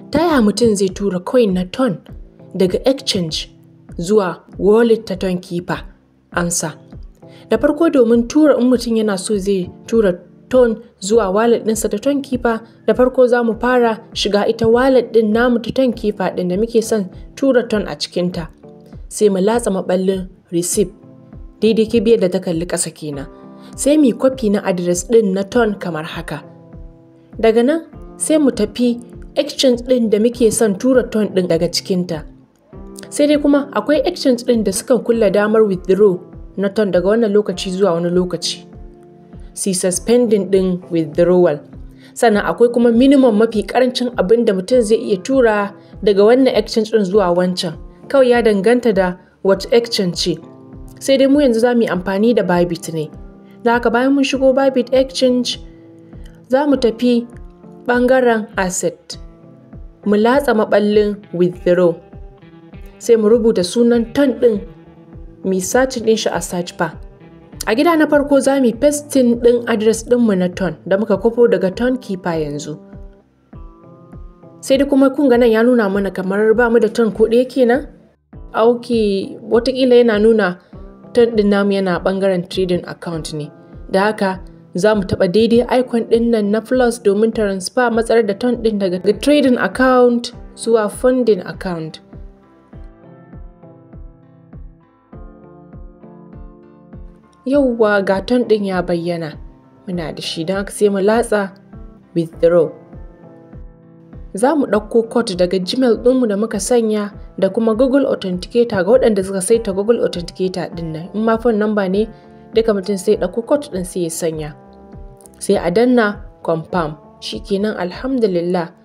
taya mutum zai tura coin na ton daga exchange zuwa wallet ta ton keeper amsa da farko domin tura in mutum yana so zai tura ton zuwa wallet ɗinsa ta ton keeper da farko za mu fara shiga ita wallet ɗin namu ta ton keeper ɗin da muke son tura ton a cikinta sai mu latsa maɓallin receipt daidai kibiyar da ta kalli ƙasa kenan sai mu kwafi na adres ɗin na ton kamar haka daga nan sai mu tafi exchange ɗin da muke son tura ton ɗin daga cikinta sai dai kuma akwai exchange ɗin da sukan kulla damar withdraw na ton daga wannan lokaci zuwa wani lokaci si suspending ɗin withdrawal sannan akwai kuma minimum mafi karancin abin da mutum zai iya tura daga wannan exchange ɗin zuwa wancan kawai ya danganta da what exchange ce sai dai mu yanzu za mu yi amfani da bybit ne da haka bayan mun shigo bybit exchange za mu tafi ɓangaren asset mu latsa maɓallin withdraw sai mu rubuta sunan ton ɗin mi search ɗin shi a search bar a gida na farko za mu pasting ɗin address ɗinmu na ton da muka kwafo daga ton keeper yanzu sai dai kuma kun nan ya nuna mana kamar ba mu da ton ko ɗaya kenan auki watakila yana nuna ton ɗin namu yana ɓangaren trading account ne da haka za mu taɓa daidai icon ɗin nan na plus domin transfer matsar da ton ɗin daga trading account zuwa funding account yauwa ga ton ɗin ya bayyana muna da shi don haka sai mu latsa withdraw za mu ɗauko code daga gmail ɗinmu da muka sanya da kuma google authenticator ga waɗanda suka saita google authenticator ɗin nan in ma phone number ne duka mutum sai ɗauko code ɗin sai ya sanya sai a danna confirm shikenan alhamdulillah